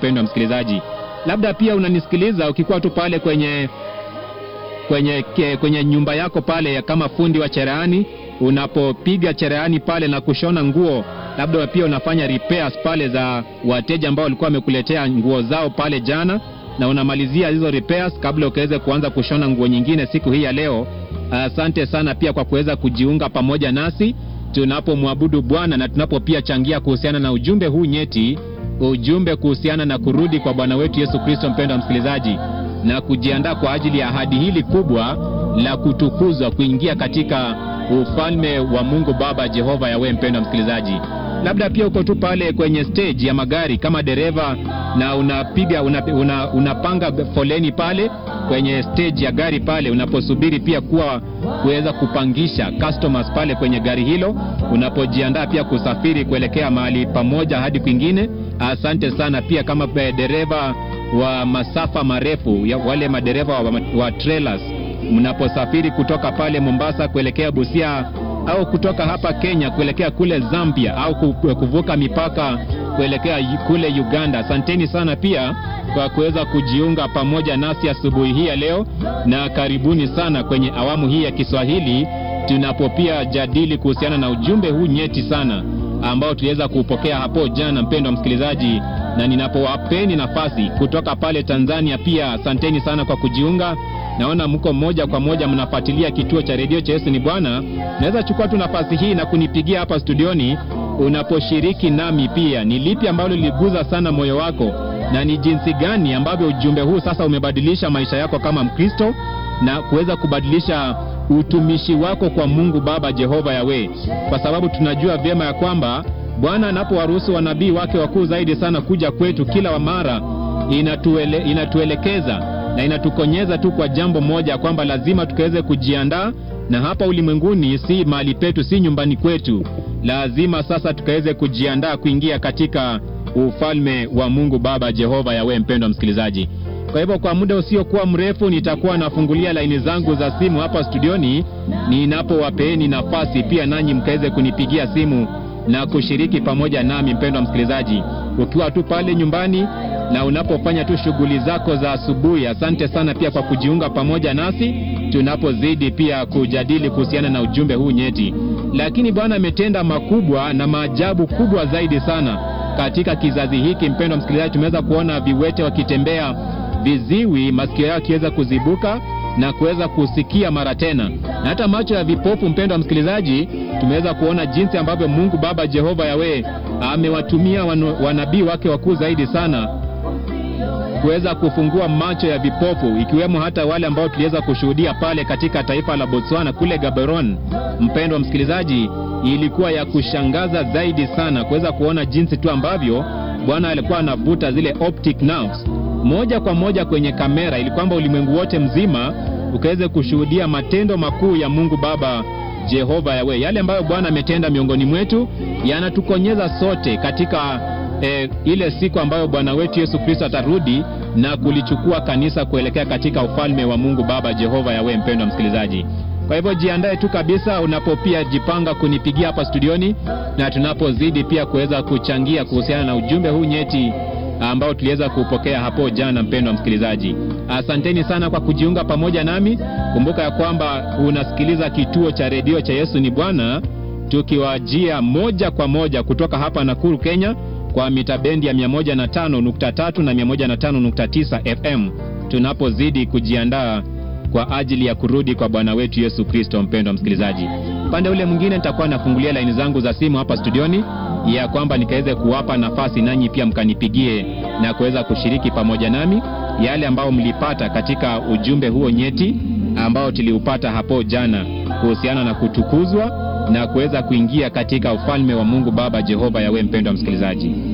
mpendwa msikilizaji. Labda pia unanisikiliza ukikuwa tu pale kwenye kwenye ke, kwenye nyumba yako pale kama fundi wa cherehani, unapopiga cherehani pale na kushona nguo, labda pia unafanya repairs pale za wateja ambao walikuwa wamekuletea nguo zao pale jana, na unamalizia hizo repairs kabla ukaweze kuanza kushona nguo nyingine siku hii ya leo. Asante sana pia kwa kuweza kujiunga pamoja nasi tunapomwabudu Bwana na tunapo pia changia kuhusiana na ujumbe huu nyeti, ujumbe kuhusiana na kurudi kwa Bwana wetu Yesu Kristo, mpendwa msikilizaji, na kujiandaa kwa ajili ya ahadi hili kubwa la kutukuzwa, kuingia katika ufalme wa Mungu Baba Jehova Yawe. Mpendwa msikilizaji, labda pia uko tu pale kwenye stage ya magari kama dereva na unapiga una, una, unapanga foleni pale kwenye stage ya gari pale, unaposubiri pia kuwa kuweza kupangisha customers pale kwenye gari hilo, unapojiandaa pia kusafiri kuelekea mahali pamoja hadi kwingine. Asante sana pia kama dereva wa masafa marefu ya wale madereva wa, wa trailers, mnaposafiri kutoka pale Mombasa kuelekea Busia au kutoka hapa Kenya kuelekea kule Zambia au kuvuka mipaka kuelekea kule Uganda. Asanteni sana pia kwa kuweza kujiunga pamoja nasi asubuhi hii ya leo, na karibuni sana kwenye awamu hii ya Kiswahili tunapopia jadili kuhusiana na ujumbe huu nyeti sana ambao tuliweza kuupokea hapo jana, mpendwa msikilizaji, na ninapowapeni nafasi kutoka pale Tanzania pia asanteni sana kwa kujiunga. Naona mko moja kwa moja mnafuatilia kituo cha redio cha Yesu ni Bwana. Naweza chukua tu nafasi hii na kunipigia hapa studioni unaposhiriki nami pia, ni lipi ambalo liliguza sana moyo wako na ni jinsi gani ambavyo ujumbe huu sasa umebadilisha maisha yako kama Mkristo na kuweza kubadilisha utumishi wako kwa Mungu Baba Jehova Yawe, kwa sababu tunajua vyema ya kwamba Bwana anapowaruhusu wanabii wake wakuu zaidi sana kuja kwetu kila mara, inatuele, inatuelekeza na inatukonyeza tu kwa jambo moja, kwamba lazima tukaweze kujiandaa na hapa ulimwenguni, si mahali petu, si nyumbani kwetu. Lazima sasa tukaweze kujiandaa kuingia katika ufalme wa Mungu Baba Jehova Yawe. Mpendwa msikilizaji, kwa hivyo kwa muda usiokuwa mrefu nitakuwa nafungulia laini zangu za simu hapa studioni, ninapowapeeni nafasi pia nanyi mkaweze kunipigia simu na kushiriki pamoja nami, mpendwa msikilizaji, ukiwa tu pale nyumbani na unapofanya tu shughuli zako za asubuhi. Asante sana pia kwa kujiunga pamoja nasi tunapozidi pia kujadili kuhusiana na ujumbe huu nyeti. Lakini Bwana ametenda makubwa na maajabu kubwa zaidi sana katika kizazi hiki. Mpendwa msikilizaji, tumeweza kuona viwete wakitembea, viziwi masikio yao yakiweza kuzibuka na kuweza kusikia mara tena, na hata macho ya vipofu. Mpendwa msikilizaji, tumeweza kuona jinsi ambavyo Mungu Baba Jehova Yawe amewatumia wanabii wake wakuu zaidi sana kuweza kufungua macho ya vipofu, ikiwemo hata wale ambao tuliweza kushuhudia pale katika taifa la Botswana kule Gaborone. Mpendwa msikilizaji, ilikuwa ya kushangaza zaidi sana kuweza kuona jinsi tu ambavyo Bwana alikuwa anavuta zile optic nerves moja kwa moja kwenye kamera, ili kwamba ulimwengu wote mzima ukaweze kushuhudia matendo makuu ya Mungu Baba Jehova Yawe. Yale ambayo Bwana ametenda miongoni mwetu yanatukonyeza sote katika E, ile siku ambayo Bwana wetu Yesu Kristo atarudi na kulichukua kanisa kuelekea katika ufalme wa Mungu Baba Jehova Yawe. Mpendwa msikilizaji, kwa hivyo jiandae tu kabisa unapopia jipanga kunipigia hapa studioni, na tunapozidi pia kuweza kuchangia kuhusiana na ujumbe huu nyeti ambao tuliweza kupokea hapo jana. Mpendwa msikilizaji, asanteni sana kwa kujiunga pamoja nami. Kumbuka ya kwamba unasikiliza kituo cha redio cha Yesu ni Bwana, tukiwajia moja kwa moja kutoka hapa Nakuru, Kenya kwa mita bendi ya 105.3 na 105.9 FM tunapozidi kujiandaa kwa ajili ya kurudi kwa Bwana wetu Yesu Kristo. Mpendwa msikilizaji, upande ule mwingine nitakuwa nafungulia laini zangu za simu hapa studioni, ya kwamba nikaweze kuwapa nafasi nanyi pia mkanipigie na kuweza kushiriki pamoja nami yale ambayo mlipata katika ujumbe huo nyeti ambao tuliupata hapo jana kuhusiana na kutukuzwa na kuweza kuingia katika ufalme wa Mungu Baba Jehova Yawe. Mpendwa msikilizaji